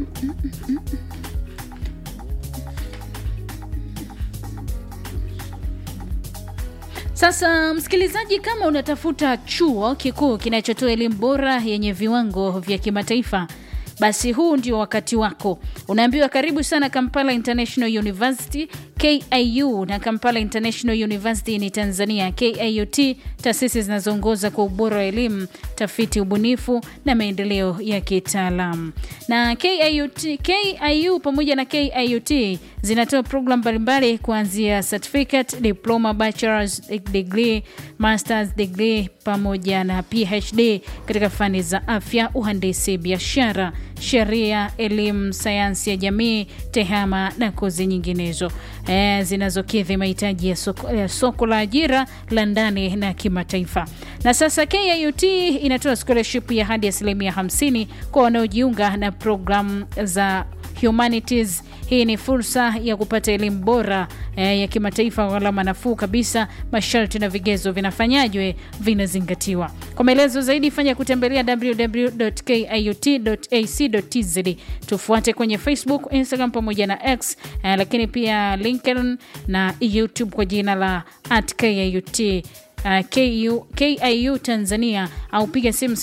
Sasa msikilizaji, kama unatafuta chuo kikuu kinachotoa elimu bora yenye viwango vya kimataifa, basi huu ndio wakati wako. Unaambiwa karibu sana Kampala International University KIU na Kampala International University ni Tanzania. KIUT, taasisi zinazoongoza kwa ubora wa elimu, tafiti, ubunifu na maendeleo ya kitaalamu. Na KIUT, KIU pamoja na KIUT zinatoa programu mbalimbali kuanzia certificate, diploma, bachelor's degree, master's degree pamoja na PhD katika fani za afya, uhandisi, biashara, sheria, elimu, sayansi ya jamii, tehama na kozi nyinginezo e, zinazokidhi mahitaji ya soko, ya soko la ajira la ndani na kimataifa. Na sasa KIUT inatoa scholarship ya hadi asilimia 50 kwa wanaojiunga na programu za humanities. Hii ni fursa ya kupata elimu bora eh, ya kimataifa kwa gharama nafuu kabisa. Masharti na vigezo vinafanyajwe, vinazingatiwa. Kwa maelezo zaidi, fanya kutembelea www.kiut.ac.tz. Tufuate kwenye Facebook, Instagram pamoja na X eh, lakini pia LinkedIn na YouTube kwa jina la at KIUT. Uh, KU, KIU Tanzania au piga simu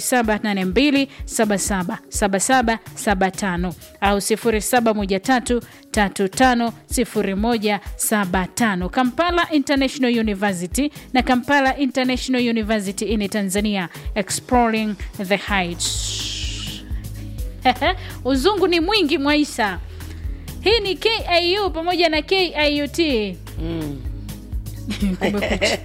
0782777775 au 0713350175. Kampala International University na Kampala International University in Tanzania exploring the heights. Uzungu ni mwingi Mwaisa. Hii ni KIU pamoja na KIUT. Mm. Kumekucha.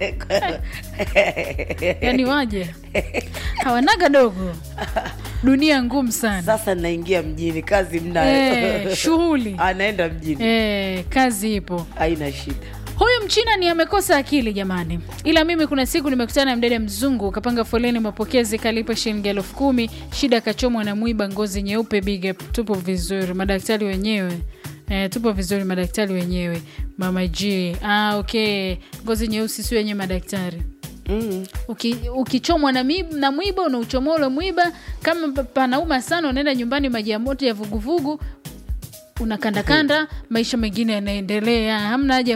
Yaani waje hawanaga dogo, dunia ngumu sana Sasa naingia mjini, kazi mnayo. eh, shughuli Anaenda mjini, eh, kazi ipo. haina shida. Huyu mchina ni amekosa akili jamani, ila mimi kuna siku nimekutana na mdada mzungu kapanga foleni mapokezi, kalipa shilingi elfu kumi shida kachomwa na mwiba, ngozi nyeupe, big up. Tupo vizuri madaktari wenyewe Eh, tupo vizuri madaktari wenyewe mama G. Ah, okay, ngozi nyeusi si wenye madaktari Mm. Uki- ukichomwa na, mib- na mwiba unauchomoa ule mwiba kama pa- panauma sana unaenda nyumbani maji ya moto ya vuguvugu unakandakanda maisha mengine yanaendelea hamna haja